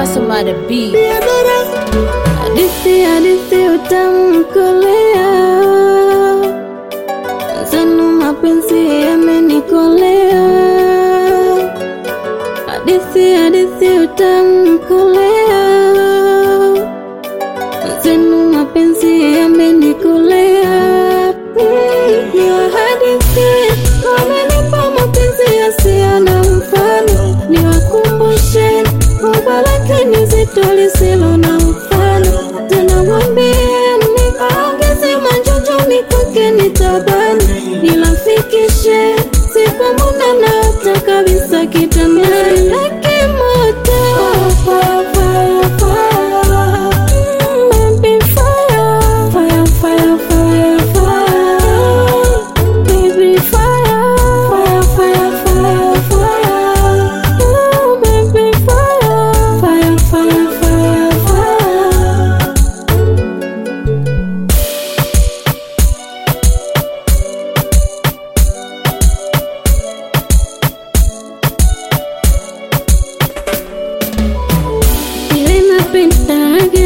Pasomada B. Hadithi hadithi utamkolea zenu mapenzi yamenikolea hadithi hadithi utamkolea zenu mapenzi yamenikolea Mm, ni wahadithi wamenipa mapenzi yasiyo na mfano niwakumbushe kubwa lakini zito lisilo na mfano tena mwambieni aongeze manjojo kwake nitabani nilafikishe siku muna nata kabisa kitandani lake moto Fire, fire, fire. Mm, baby, fire. Fire, fire, fire, fire. Baby, fire. Fire, fire, fire, fire. Oh, baby, fire. Fire, fire, fire, fire. Ile napendaga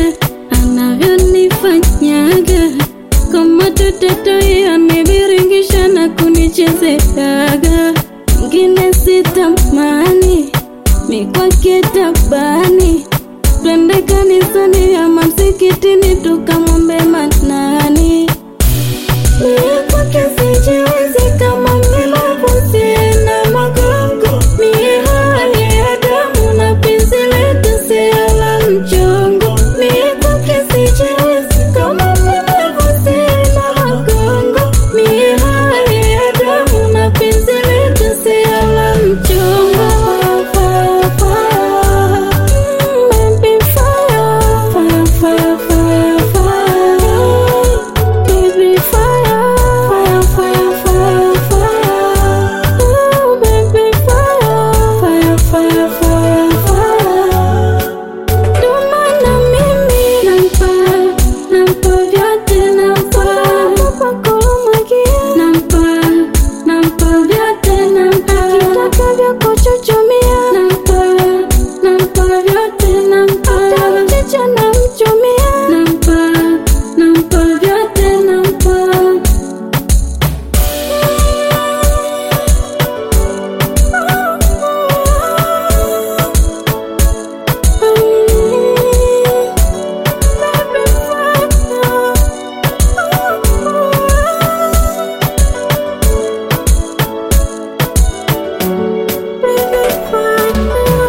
anavyonifanyaga kama tototo yaniviringisha na kunichezeaga ngine sitamani mikwake tabani twende kanisani ama msikitini tukamwombe manani Mie kwake sijiwezi kama mlemavu sina magongo. Mie hali ya damu na penzi letu sio la mchongo. Mie kwake sijiwezi kama mlemavu sina magongo. Mie hali ya damu na penzi letu sio la mchongo. Fire, fire, mm, baby, fire. Fire, fire, fire, fire. Baby fire, fire, fire, fire, fire. Oh, baby fire, fire, fire, fire, fire. Ndio maana mimi nampa, nampa vyote nampa. Nampa kumwagia. Nampa, nampa vyote nampa. Akitaka vya kuchuchumia. Nampa, nampa vyote nampa. Hata mchicha namchumia. Nampa, nampa vyote nampa.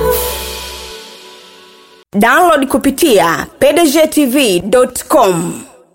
download kupitia pdgtv.com